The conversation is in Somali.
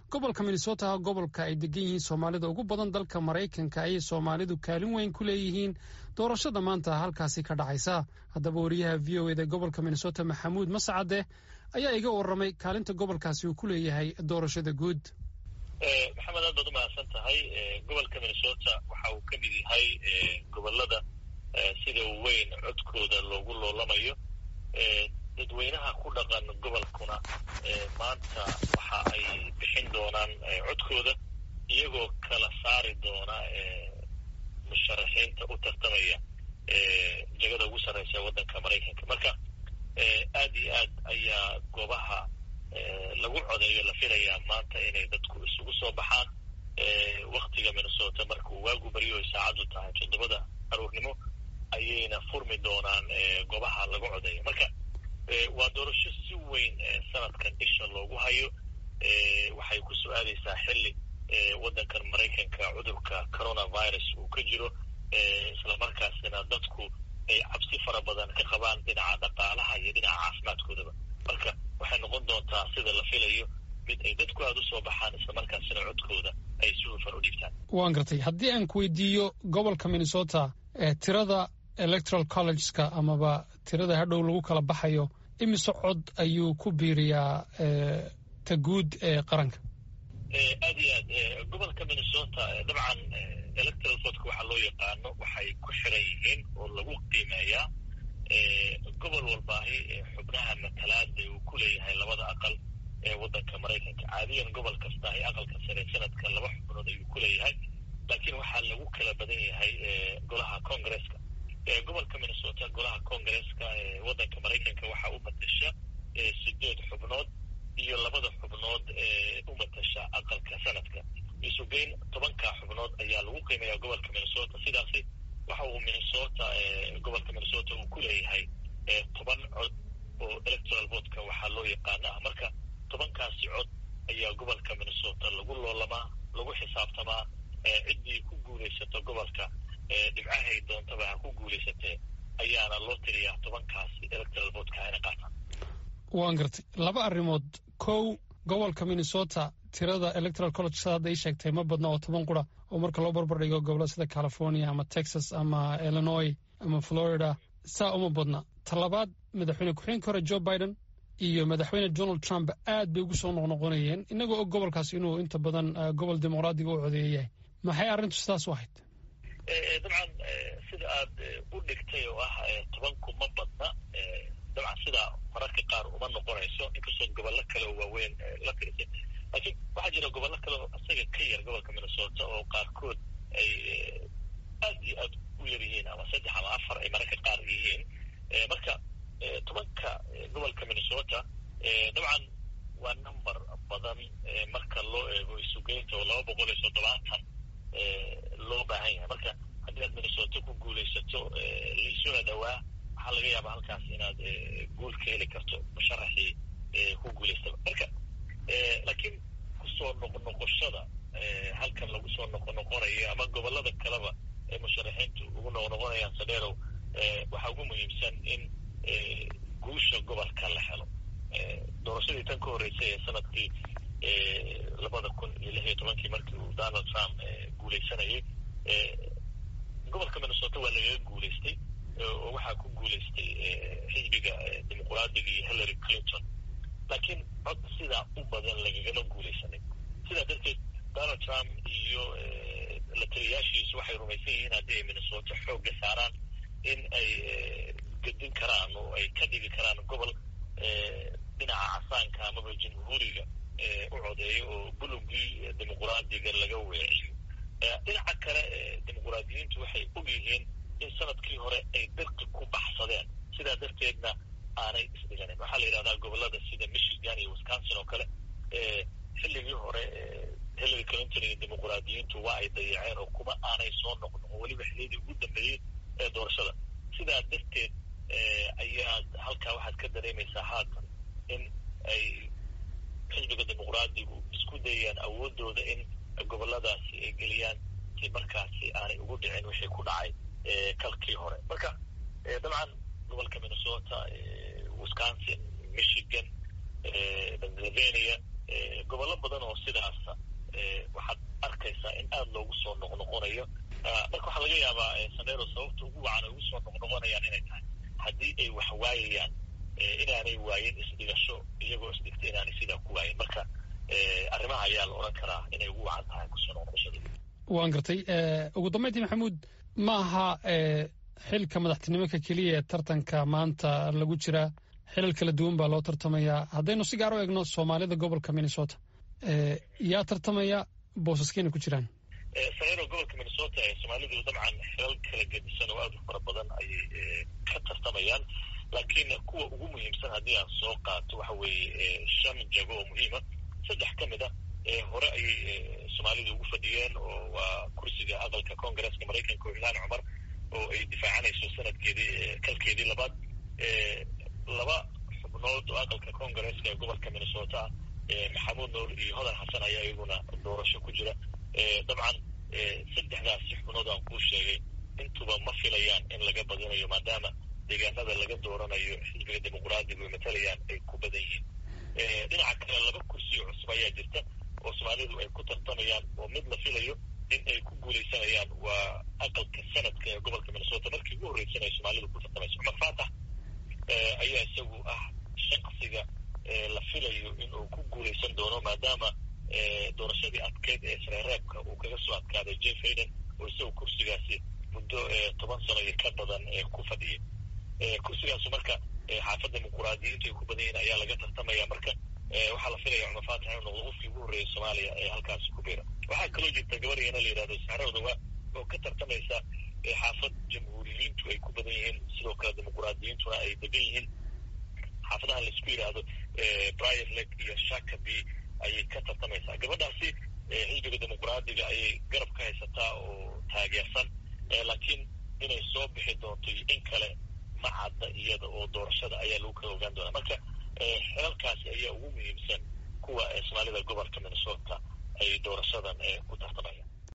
gobolka minnesota gobolka ay degan yihiin soomaalida ugu badan dalka maraykanka ayay soomaalidu kaalin weyn ku leeyihiin doorashada maanta halkaasi ka dhacaysa haddaba wariyaha v o eda gobolka minnesota maxamuud mascade ayaa iga waramay kaalinta gobolkaasi uu ku leeyahay doorashada guud maxamed aad baad umahadsan tahay gobolka minnesota waxa uu ka mid yahay gobolada sida weyn codkooda loogu loolamayo dadweynaha ku dhaqan gobolkuna maanta waxa ay bixin doonaan codkooda iyagoo kala saari doona musharaxiinta u tartamaya jegada ugu sarreysa waddanka maraykanka marka aad iyo aad ayaa goobaha lagu codeeyo la filayaa maanta inay dadku isugu soo baxaan waktiga minnesota markuu waagu baryo ay saacaddu tahay toddobada aruurnimo ayayna furmi doonaan goobaha lagu codeeyo marka waa doorasho si weyn sanadkan isha loogu hayo waxay ku soo aadaysaa xilli waddankan maraykanka cudurka coronavirus uu ka jiro islamarkaasina dadku ay cabsi fara badan ka qabaan dhinaca dhaqaalaha iyo dhinaca caafimaadkoodaba marka waxay noqon doontaa sida la filayo mid ay dadku aada u soo baxaan islamarkaasina codkooda ay si hufan u dhiibtaan waan gartay haddii aan ku weydiiyo gobolka minnesota tirada electoral collegeska amaba tirada hadhow lagu kala baxayo imise cod ayuu ku biiriyaa ta guud ee qaranka aad iyo aad gobolka minnesota dabcan electoral votka waxaa loo yaqaano waxay ku xiran yihiin oo lagu qiimeeyaa gobol walbaahi xubnaha matalaada uu ku leeyahay labada aqal ee waddanka maraykanka caadiyan gobol kastaahi aqalka sare sanadka laba xubnood ayuu ku leeyahay laakiin waxaa lagu kala badan yahay golaha congresska gobolka minnesota golaha congresska ee waddanka maraykanka waxaa u matasha sideed xubnood iyo labada xubnood ee u matasha aqalka sanadka isugeyn tobanka xubnood ayaa lagu qiimeeyaa gobolka minnesota sidaasi waxa uu minnesota gobolka minnesota uu ku leeyahay toban cod oo electoral votka waxaa loo yaqaana ah marka tobankaasi cod ayaa gobolka minnesota lagu loolamaa lagu xisaabtamaa ciddii ku guulaysato gobolka dhibcahay doontaba ha ku guulaysatee ayaana loo tiriyaa tobankaasi electoral votka hayna qaataan waan gartay laba arrimood kow gobolka minnesota tirada electoral college sa hadda ii sheegtay ma badna oo toban qura oo marka loo barbar dhigo gobollada sida california ama texas ama illinois ama florida saa uma badna talabaad madaxweyne ku-xigeenka hore joe biden iyo madaxweyne donald trump aad bay ugu soo noqnoqonayeen inagoo og gobolkaas inuu inta badan gobol dimuqraadiga u codeeya yahay maxay arrintu sidaas u ahayd dabcan sida aad u dhigtay oo ah tobanku ma badna dabcan sidaa mararka qaar uma noqonayso inkastoo gobollo kale oo waaweyn la tirisay laakiin waxaa jira gobollo kale oo isaga ka yar gobolka minnesota oo qaarkood ay aad iyo aad u yar yihiin ama saddex ama afar ay mararka qaar yihiin marka tobanka gobolka minnesota dabcan waa number badan marka loo eego isugeynta oo laba boqol iyo toddobaatan loo baahan yahay marka haddii aad minnesota ku guulaysato liisuna dhowaa waxaa laga yaabaa halkaas inaad guul ka heli karto musharaxii ku guulaystaba marka laakiin kusoo noqnoqoshada halkan lagu soo noqonoqonayo ama gobolada kaleba ee musharaxiintu ugu noqnoqonayaan sadeerow waxaa ugu muhiimsan in guusha gobolka la helo doorashadii tan ka horreysay ee sanadkii labada kun iyo lix iyo tobankii markii uu donald trump guulaysanayay gobolka minnesota waa lagaga guulaystay oo waxaa ku guulaystay xisbiga dimuqraadiga iyo hillary clinton laakiin cod sidaa u badan lagagama guulaysanin sidaa darteed donald trump iyo la taliyaashiisu waxay rumaysan yihiin haddii ay minnesota xoogga saaraan in ay gedin karaan oo ay ka dhigi karaan gobol dhinaca casaanka amaba jamhuuriga u codeeyo oo bulugii dimuqraadiga laga weeciyo dhinaca kale dimuqraadiyiintu waxay og yihiin in sanadkii hore ay dirqi ku baxsadeen sidaa darteedna aanay isdhiganin waxaa la yidhahdaa gobolada sida michigan iyo wisconsin oo kale xilligii hore hillary clinton iyo dimuqraadiyiintu waa ay dayaceen oo kuma aanay soo noqnoqon weliba xilliyadii ugu dambeeyey ee doorashada sidaa darteed ayaa halkaa waxaad ka dareemaysaa haatan in ay xisbiga dimuqraadigu isku dayayaan awoodooda in goboladaasi ay geliyaan si markaasi aanay ugu dhicin wixii ku dhacay kalkii hore marka dabcan gobolka minnesota wisconsin michigan pennsylvania gobollo badan oo sidaasa waxaad arkaysaa in aada loogu soo noqnoqonayo marka waxaa laga yaabaa sanero sababta ugu wacan ay ugu soo noqnoqonayaan inay tahay haddii ay wax waayayaan inaanay waayin isdhigasho iyagoo isdhigta inaanay sidaa ku waayin marka arrimaha ayaa la odhan karaa inay ugu wacan tahay kusoo noqnoqoshada waan gartay ugu dambeyntii maxamuud ma aha xilka madaxtinimaka keliya ee tartanka maanta lagu jiraa xilal kala duwan baa loo tartamayaa haddaynu si gaar u eegno soomaalida gobolka minnesota yaa tartamaya boosaskeyna ku jiraan sanero gobolka minnesota ee soomaalidu dabcan xilal kala gedisan oo aad u fara badan ayay ka tartamayaan laakiin kuwa ugu muhiimsan haddii aan soo qaato waxa weeye shan jago oo muhiima saddex ka mid a hore ayay soomaalidu ugu fadhiyeen oo waa kursiga aqalka congaresska maraykanka oo ilhaan cumar oo ay difaacanayso sanadkeedii kalkeedii labaad laba xubnood oo aqalka congaresska ee gobolka minnesota maxamuud nuur iyo hodan xasan ayaa iyaguna doorasho ku jira dabcan saddexdaasi xubnood aan kuu sheegay intuba ma filayaan in laga badinayo maadaama deegaanada laga dooranayo xisbiga dimuqraadiga ay matalayaan ay ku badan yihiin dhinaca kale laba kursi oo cusub ayaa jirta oo soomaalidu ay ku tartamayaan oo mid la filayo in ay ku guulaysanayaan waa aqalka sanadka ee gobolka minnesota markii ugu horreysan ay soomaalidu ku tartamayso cumar faatax ayaa isagu ah shaqsiga la filayo in uu ku guulaysan doono maadaama doorashadii adkeyd ee sareereebka uu kaga soo adkaaday jeff hayden oo isagu kursigaasi muddo toban sano iyo ka badan ku fadhiyay kursigaasu marka xaafadda dimuquraadiyiintu ay ku badan yihiin ayaa laga tartamaya marka waxaa la filaya cumar faatax inuu noqdo qofkii ugu horreeyay soomaaliya ee halkaasi ku biira waxaa kaloo jirta gabariyana la yidhahdo saxrowdawa oo ka tartamaysa xaafad jamhuuriyiintu ay ku badan yihiin sidoo kale dimuquraadiyiintuna ay degan yihiin xaafadaha laisku yidhaahdo brier leg iyo shakaby ayay ka tartamaysaa gabadhaasi xisbiga dimuquraadiga ayay garab ka haysataa oo taageersan laakiin inay soo bixi doonto iyo in kale ma cadda iyada oo doorashada ayaa lagu kala ogaan doonaa marka xilalkaasi ayaa ugu muhiimsan kuwa soomaalida gobolka minnesota ay doorashadan ku tartamayaan